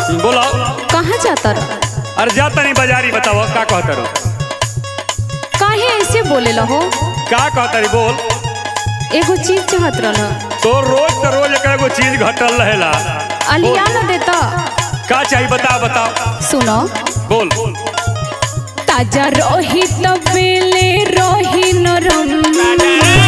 बोलो कहाँ जाता रह अरे जा तनी बाजारी बताओ का कहता रो काहे ऐसे बोले हो का कहता री बोल एगो चीज चाहत रह तो रोज तो रोज एक एगो चीज घटल रहेला अलिया न देता का चाहिए बताओ बताओ सुनो बोल ताजा रही तबेले रही नरम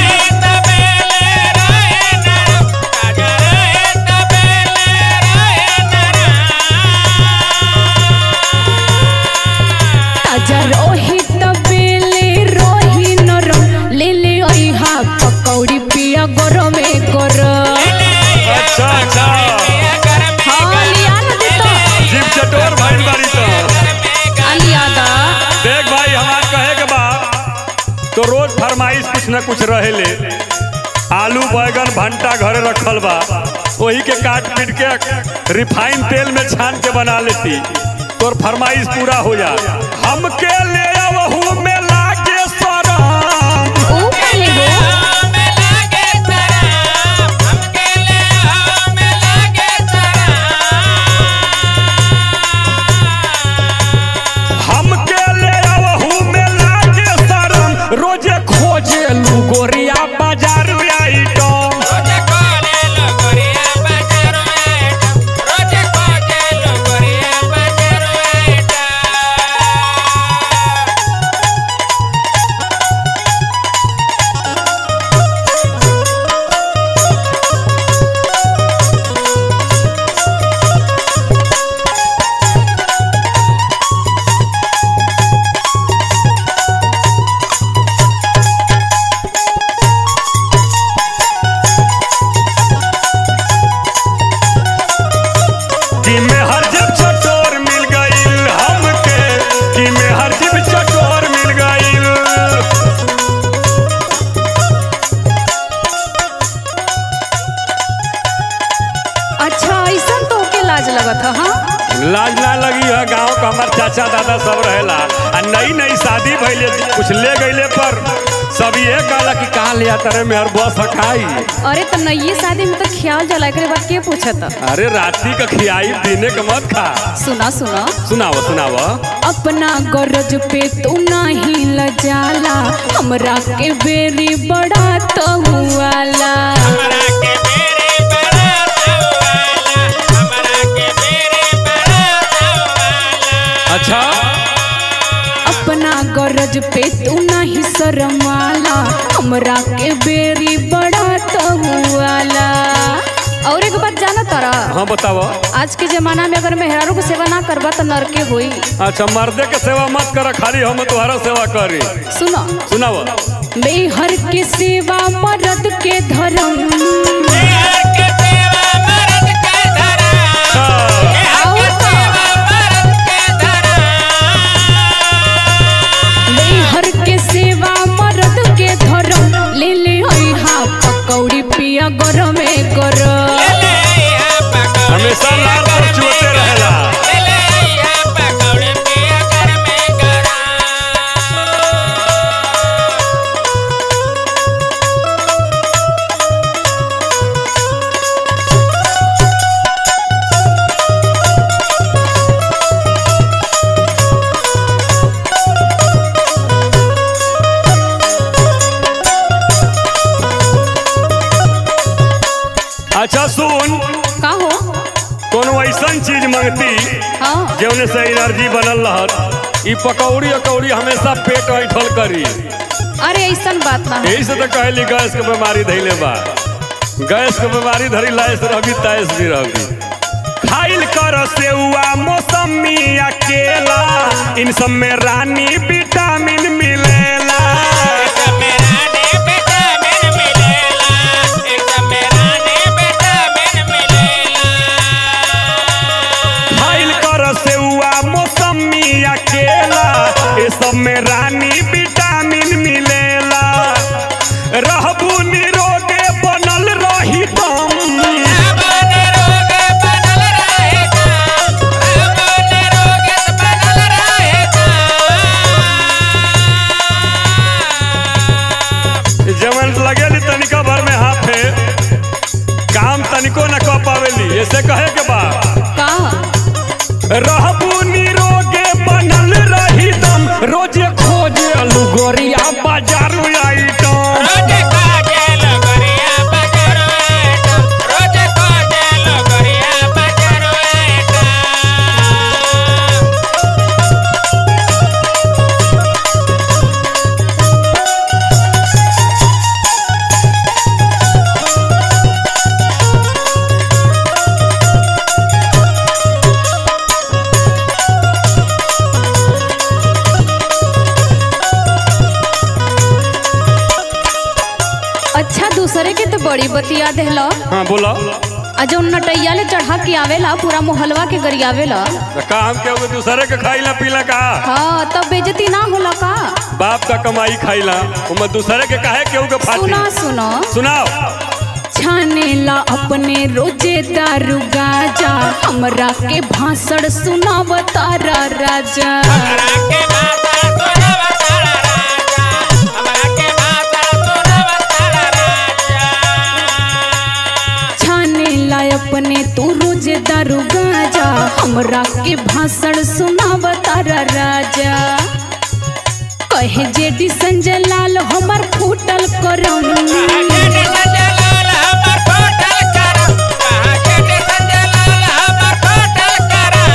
ताजा रही तबेले रही नरम ले ले अइहा पकौड़ी पिया गरमे गरम अच्छा अच्छा हाँ लिया न देता जीप चटोर भाई बारी तो अलिया दा देख भाई हमार कहे के बा तो रोज फरमाइश कुछ न कुछ रहेले आलू बैगन भंटा घरे रखल बा वही के काट पीट के रिफाइन तेल में छान के बना लेती तोर फरमाइश पूरा हो जा हमके ले आवहू में लागे सरम ऊ काहे हो हमके ले आवहू में लागे सरम रोजे खोजे लू गोरिया बाजार आइटम कि में हर जब चटोर मिल गईल हमके कि में हर जब चटोर मिल गईल अच्छा ऐसा तो के लाज लगत है हाँ लाज ना लगी है गांव का हमार चाचा दादा सब रहेला आ नई नई शादी भइले कुछ ले गईले पर सब ये कहला कि कहाँ ले आता रे मेहर बस हकाई अरे तो नई शादी में तो ख्याल जला एकरे बाद के पूछत अरे राती का खियाई दिने का मत खा सुना सुना सुनाव सुनाव अपना गरज पे तू नहीं लजाला हमरा के बेरी बड़ा तो हुआला अच्छा अपना गरज पे तू नहीं शरमाला हमरा के बेरी बड़ा तो हुआला और एक बात जाना तारा हाँ बताव आज के जमाना में अगर मेहरारू के सेवा ना करबा तो नरके होई अच्छा मर्दे के सेवा मत कर खाली हम तुम्हारा सेवा करी सुनो सुनाव बेहर के सेवा मर्द के धर्म और का? बेहर के सेवा मर्द के धर्म ले ले अइहा पकौड़ी पिया गरमे गरम हमेशा लाल पर चुहते रहेला अच्छा सुन का हो कोनो ऐसन चीज मंगती हाँ जौने से एनर्जी बनल रहत ई पकौड़ी अकौड़ी हमेशा पेट ऐठल करी अरे ऐसन बात ना है यही से तो कहली गैस के बीमारी धैले बा गैस के बीमारी धरी लाइस रहबी ताइस भी रहबी खाइल कर सेउआ मौसमी अकेला इन सब में रानी विटामिन मिलेला खाइल कर सेउआ मौसमी अकेला ये सब में रानी विटामिन मिलेला रहबू निरोगे बनल रही दम जवन लगेली तनिका भर में हाथे काम तनिको न कह पावेली ऐसे कहे के बा का रहबू निरोगे बनल रही दम रोजे खोजे अलू गोरिया बाजारू आइटम रोजे खोजे लगरिया बजारो आइटम रोजे खोजे लगरिया बजारो आइटम अच्छा दूसरे के तो बड़ी बतिया देहला हाँ बोला आ जौन नटैया ले चढ़ा के आवेला पूरा मोहल्वा के गरियावेला तो का हम के दूसरे के खाइला पीला का हाँ तब बेजती ना होला का बाप का कमाई खाइला उमे दूसरे के काहे केहू के सुना फाती सुना सुनाओ छानेला अपने रोजे दारू गाजा हमरा के भाषण सुनाव तारा राजा हमरा के माता तोरा बताड़ा राजा हमरा के माता तोरा बताड़ा राजा छानेला अपने तू रोजे दारू गाजा हमरा के भाषण सुनाव तारा राजा कहे जेडी संजय लाल हमर फूटल करम जेठे संजय लाल हमर होटल करम कहा जेठे संजय लाल हमर होटल करम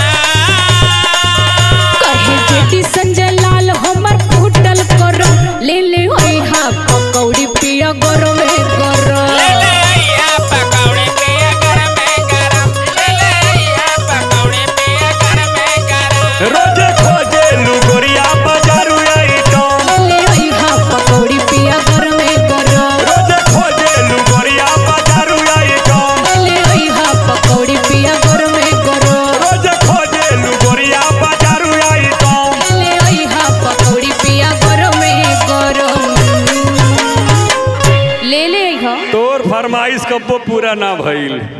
कहे जेडी संजय लाल हमर फूटल करम ले ले होई हा पकौड़ी पिया गरमे गरम ले ले आइया पकौड़ी पिया गरम गरम ले ले आइया पकौड़ी पिया गरम गरम रोजे खोजे लू गोरिया बाजारू आइटम ले आई हा पकौड़ी पिया गरमे गरम रोजे खोजे लू गोरिया बाजारू आइटम ले आई हा पकौड़ी पिया गरमे गरम रोजे खोजे लू गोरिया बाजारू आइटम ले आई हा पकौड़ी पिया गरमे गरम ले ले आई हा तोर फरमाइश कब्बो पूरा ना भइल